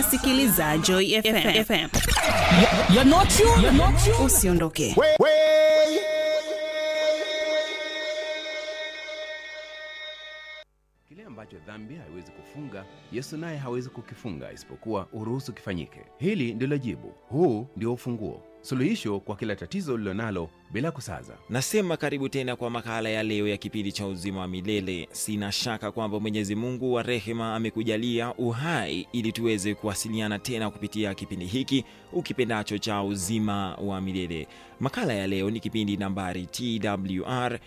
unasikiliza Joy FM. FM. You're not you. You're not you. Usiondoke. Kile ambacho dhambi haiwezi kufunga, Yesu naye hawezi kukifunga isipokuwa uruhusu kifanyike. Hili ndilo jibu, huu ndio ufunguo, suluhisho kwa kila tatizo ulilonalo bila kusaza. Nasema karibu tena kwa makala ya leo ya kipindi cha uzima wa milele. Sina shaka kwamba Mwenyezi Mungu wa rehema amekujalia uhai ili tuweze kuwasiliana tena kupitia kipindi hiki ukipendacho cha uzima wa milele. Makala ya leo ni kipindi nambari TWR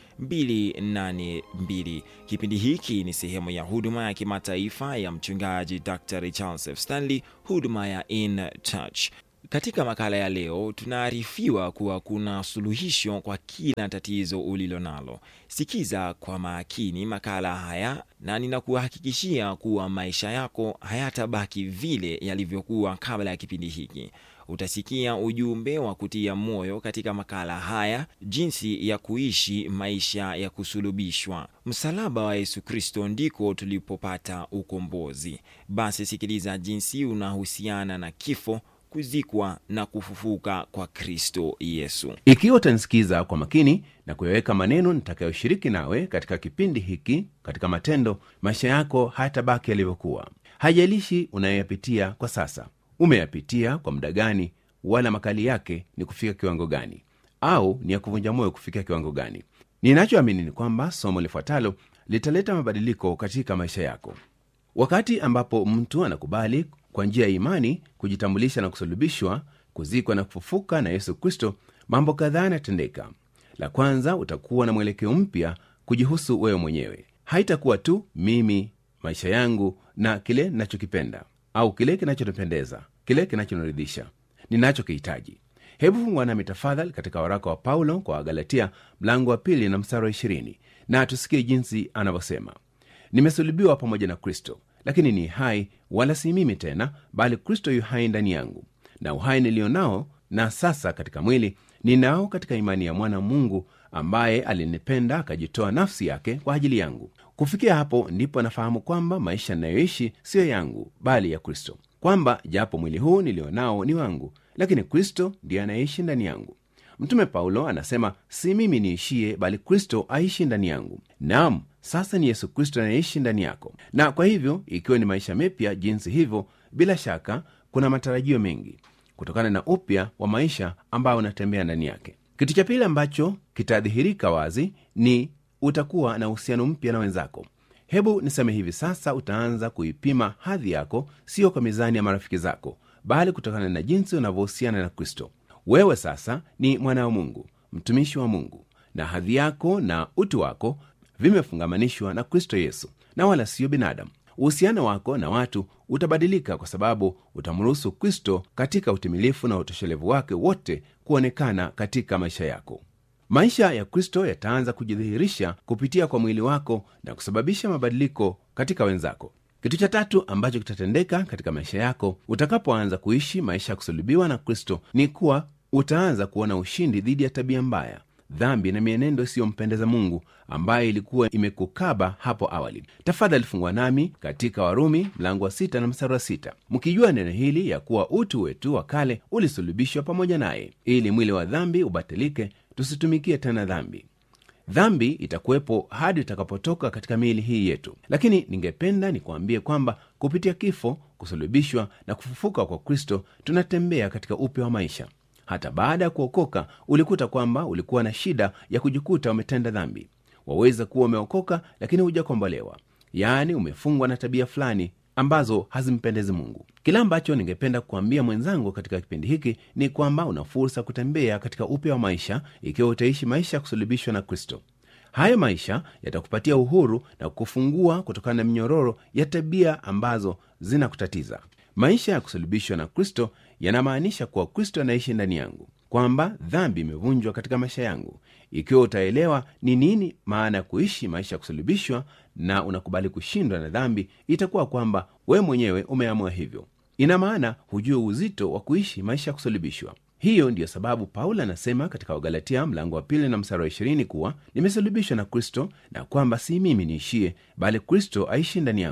282. Kipindi hiki ni sehemu ya huduma ya kimataifa ya mchungaji Dr. Charles F. Stanley, huduma ya In Touch. Katika makala ya leo tunaarifiwa kuwa kuna suluhisho kwa kila tatizo ulilo nalo. Sikiza kwa makini makala haya na ninakuhakikishia kuwa maisha yako hayatabaki vile yalivyokuwa kabla ya kipindi hiki. Utasikia ujumbe wa kutia moyo katika makala haya, jinsi ya kuishi maisha ya kusulubishwa. Msalaba wa Yesu Kristo ndiko tulipopata ukombozi. Basi sikiliza jinsi unahusiana na kifo kuzikwa na kufufuka kwa Kristo Yesu. Ikiwa utanisikiza kwa makini na kuyaweka maneno nitakayoshiriki nawe katika kipindi hiki katika matendo, maisha yako hayatabaki yalivyokuwa. Haijalishi unayoyapitia kwa sasa, umeyapitia kwa muda gani, wala makali yake ni kufika kiwango gani, au ni ya kuvunja moyo kufika kiwango gani. Ninachoamini ni kwamba somo lifuatalo litaleta mabadiliko katika maisha yako. Wakati ambapo mtu anakubali kwa njia ya imani kujitambulisha na kusulubishwa, kuzikwa na kufufuka na Yesu Kristo, mambo kadhaa yanatendeka. La kwanza, utakuwa na mwelekeo mpya kujihusu wewe mwenyewe. Haitakuwa tu mimi, maisha yangu na kile ninachokipenda au kile kinachonipendeza, kile kinachoniridhisha, ninachokihitaji. Hebu fungua nami tafadhali katika waraka wa Paulo kwa Wagalatia mlango wa pili na mstari wa ishirini na tusikie jinsi anavyosema: nimesulubiwa pamoja na Kristo, lakini ni hai, wala si mimi tena, bali Kristo yu hai ndani yangu. Na uhai nilio nao na sasa katika mwili ninao katika imani ya mwana Mungu ambaye alinipenda akajitoa nafsi yake kwa ajili yangu. Kufikia hapo ndipo nafahamu kwamba maisha ninayoishi siyo yangu, bali ya Kristo, kwamba japo mwili huu nilio nao ni wangu, lakini Kristo ndiye anayeishi ndani yangu. Mtume Paulo anasema, si mimi niishie, bali Kristo aishi ndani yangu. Naam, sasa ni Yesu Kristo anayeishi ndani yako. Na kwa hivyo, ikiwa ni maisha mapya jinsi hivyo, bila shaka kuna matarajio mengi kutokana na upya wa maisha ambayo unatembea ndani yake. Kitu cha pili ambacho kitadhihirika wazi ni utakuwa na uhusiano mpya na wenzako. Hebu niseme hivi sasa, utaanza kuipima hadhi yako sio kwa mizani ya marafiki zako, bali kutokana na jinsi unavyohusiana na Kristo. Wewe sasa ni mwana wa Mungu, mtumishi wa Mungu, na hadhi yako na utu wako vimefungamanishwa na Kristo Yesu na wala siyo binadamu. Uhusiano wako na watu utabadilika kwa sababu utamruhusu Kristo katika utimilifu na utoshelevu wake wote kuonekana katika maisha yako. Maisha ya Kristo yataanza kujidhihirisha kupitia kwa mwili wako na kusababisha mabadiliko katika wenzako. Kitu cha tatu ambacho kitatendeka katika maisha yako utakapoanza kuishi maisha ya kusulubiwa na Kristo ni kuwa utaanza kuona ushindi dhidi ya tabia mbaya, dhambi na mienendo isiyompendeza Mungu ambayo ilikuwa imekukaba hapo awali. Tafadhali fungua nami katika Warumi mlango wa sita na mstari wa sita mkijua neno hili ya kuwa utu wetu wa kale ulisulubishwa pamoja naye, ili mwili wa dhambi ubatilike, tusitumikie tena dhambi. Dhambi itakuwepo hadi utakapotoka katika miili hii yetu, lakini ningependa nikuambie kwamba kupitia kifo, kusulubishwa na kufufuka kwa Kristo tunatembea katika upya wa maisha. Hata baada ya kuokoka, ulikuta kwamba ulikuwa na shida ya kujikuta umetenda dhambi. Waweza kuwa umeokoka lakini hujakombolewa, yaani umefungwa na tabia fulani ambazo hazimpendezi Mungu. Kile ambacho ningependa kuambia mwenzangu katika kipindi hiki ni kwamba una fursa kutembea katika upya wa maisha ikiwa utaishi maisha ya kusulubishwa na Kristo. Hayo maisha yatakupatia uhuru na kukufungua kutokana na minyororo ya tabia ambazo zinakutatiza. Maisha ya kusulubishwa na Kristo yanamaanisha kuwa Kristo anaishi ndani yangu, kwamba dhambi imevunjwa katika maisha yangu. Ikiwa utaelewa ni nini maana ya kuishi maisha ya kusulubishwa na unakubali kushindwa na dhambi, itakuwa kwamba wewe mwenyewe umeamua hivyo. Ina maana hujue uzito wa kuishi maisha ya kusulubishwa. Hiyo ndiyo sababu Paulo anasema katika Wagalatia mlango wa pili na mstari wa ishirini kuwa nimesulubishwa na Kristo, na kwamba si mimi niishie, bali Kristo aishi ndani yangu.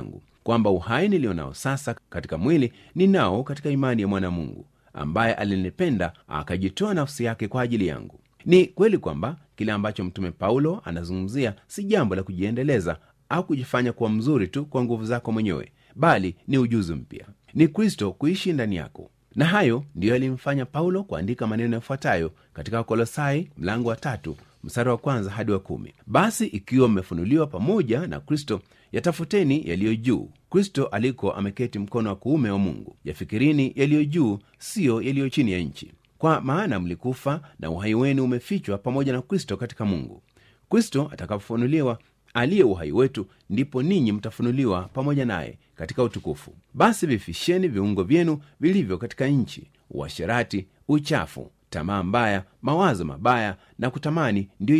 kwamba uhai nilio nao sasa katika mwili ninao katika imani ya mwana mungu ambaye alinipenda akajitoa nafsi yake kwa ajili yangu ni kweli kwamba kile ambacho mtume paulo anazungumzia si jambo la kujiendeleza au kujifanya kuwa mzuri tu kwa nguvu zako mwenyewe bali ni ujuzi mpya ni kristo kuishi ndani yako na hayo ndiyo yalimfanya paulo kuandika maneno yafuatayo katika kolosai mlango wa tatu mstari wa kwanza hadi wa kumi basi ikiwa mmefunuliwa pamoja na kristo yatafuteni yaliyo juu kristo aliko ameketi mkono wa kuume wa mungu yafikirini yaliyo juu siyo yaliyo chini ya nchi kwa maana mlikufa na uhai wenu umefichwa pamoja na kristo katika mungu kristo atakapofunuliwa aliye uhai wetu ndipo ninyi mtafunuliwa pamoja naye katika utukufu basi vifisheni viungo vyenu vilivyo katika nchi uasherati uchafu tamaa mbaya mawazo mabaya na kutamani ndiyo